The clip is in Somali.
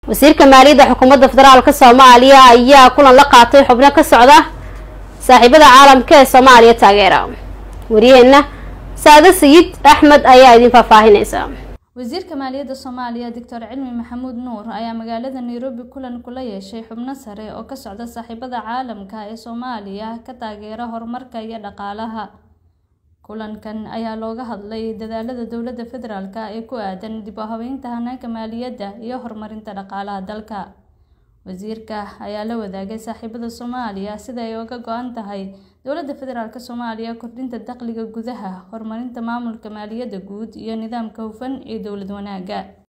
wasiirka maaliyadda xukuumadda federaalka soomaaliya ayaa kulan la qaatay xubno ka socda saaxiibada caalamka ee soomaaliya taageera wariyaheenna saade sayid axmed ayaa idin faahfaahinaysa wasiirka maaliyadda soomaaliya doctor cilmi maxamuud nuur ayaa magaalada nairobi kulan kula yeeshay xubno sare oo ka socda saaxiibada caalamka ee soomaaliya ka taageera horumarka iyo dhaqaalaha kulankan ayaa looga hadlay dadaalada dowladda federaalk ee ku aadan dib u habeynta hanaanka maaliyadda iyo horumarinta dhaqaalaha dalka wasiirka ayaa la wadaagay saaxiibada soomaaliya sida ay uga go-an tahay dowladda federaalk soomaaliya kordhinta dakhliga gudaha horumarinta maamulka maaliyadda guud iyo nidaamka hufan ee dowlad wanaagga